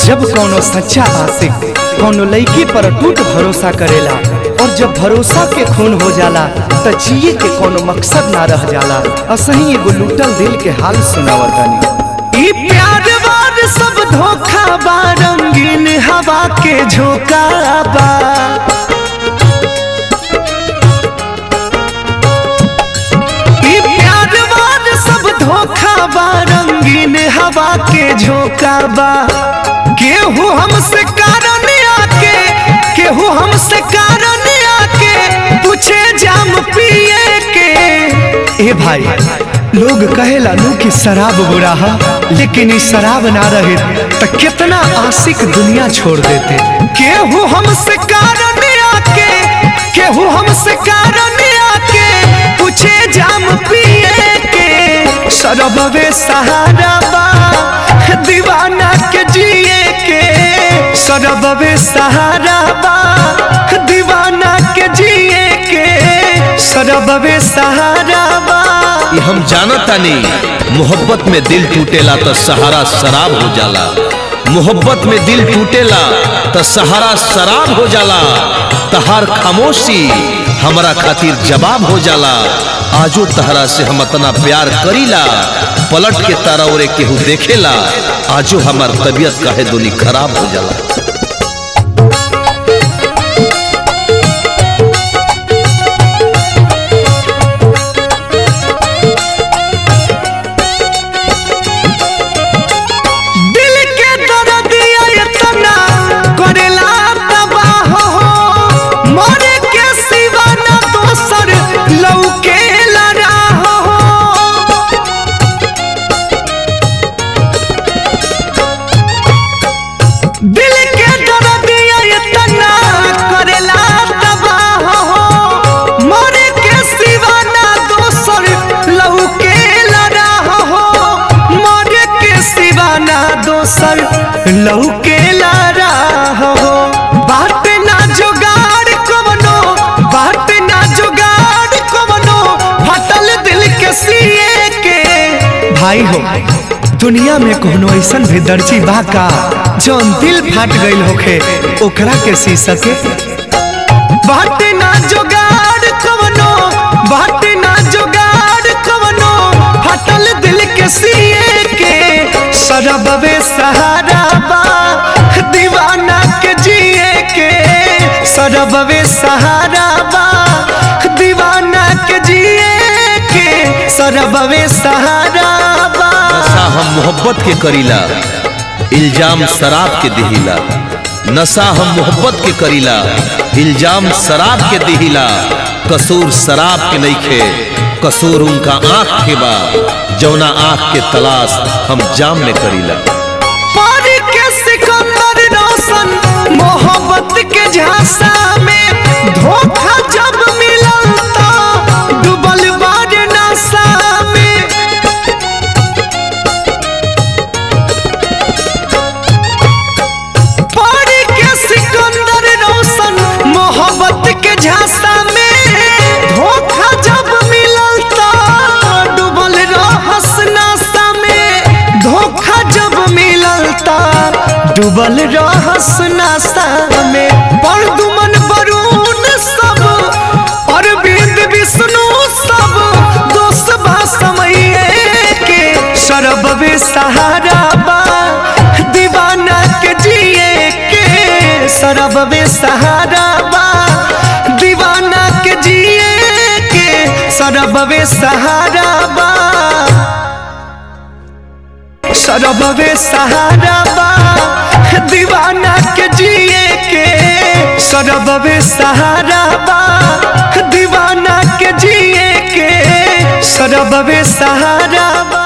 जब कोनो सच्चा आशिक कोनो लड़की पर टूट भरोसा करेला और जब भरोसा के खून हो जाला त जिए के कोनो मकसद ना रह जाला असही एगो लूटल दिल के हाल सुनावतनी ई प्यार वार सब धोखा बा रंगीन हवा के झोंका बा ई प्यार वार सब धोखा बा रंगीन हवा के झोंका बा केहू हमसे कारण आके केहू हमसे कारण आके पूछे जाम पिए के ए भाई लोग कहेला नु कि शराब बुरा है लेकिन ई शराब ना रहे त कितना आशिक दुनिया छोड़ देते केहू हमसे कारण आके केहू हमसे कारण आके पूछे जाम पिए के शरबवे सहारा बा दीवाना के जिए के शरबवे सहारा बा दीवाना के जिए के शरबवे सहारा बा ये हम जानतानी मोहब्बत में दिल टूटेला तो सहारा शराब हो जाला मोहब्बत में दिल टूटेला तो सहारा शराब हो जाला तहार खामोशी हमारा खातिर जवाब हो जाला आजो तहरा से हम इतना प्यार करीला पलट के तारा ओरे केहू देखेला आजो हमार तबीयत काहे दोनी खराब हो जाला दिल के दर्दिया इतना करेला तबाह हो मरे के सिवा न दोसर लौके लड़ाह हो दिल के दर्दिया इतना करेला तबाह हो मरे के सिवा न दोसर लौके लड़ाह हो मरे के सिवा न दोसर लौके लड़ाह हो बात ना जुगाड़ कवनो बात ना जुगाड़ कवनो फटल दिल के सिए के भाई हो दुनिया में कोनो ऐसन भी दर्जी बा का जौन दिल फाट गईल होखे ओकरा के सी सके बात ना जुगाड़ कवनो बात ना जुगाड़ कवनो फटल दिल के सिए के शरबवे सहारा बा दीवाना के जिए के शरबवे सहारा बा दीवाना के जिए के शरबवे सहारा बा नशा हम मोहब्बत के करीला इल्जाम शराब के दिहिला नशा हम मोहब्बत के करीला इल्जाम शराब के दिहिला कसूर शराब के नइखे कसूर उनका आंख के बा जौना आंख के तलाश हम जाम में करीला पारी के सिकंदर रोशन मोहब्बत के झांसा में धोखा जब मिलल तो डूबल बार नशा में पारी के सिकंदर रोशन मोहब्बत के झांसा में धोखा जब मिलल तो डूबल रहस नशा में धोखा जब मिलल तो डूबल रहस नशा में पर दुमन बरून सब अरविंद विष्णु सब दोस्त बा समये के शरबवे सहारा बा दीवाना के जिए के शरबवे सहारा बा दीवाना के जिए के शरबवे सहारा बा शरबवे सहारा बा दीवाना के जिए के शरबवे सहारा बा दीवाना के जिए के शरबवे सहारा बा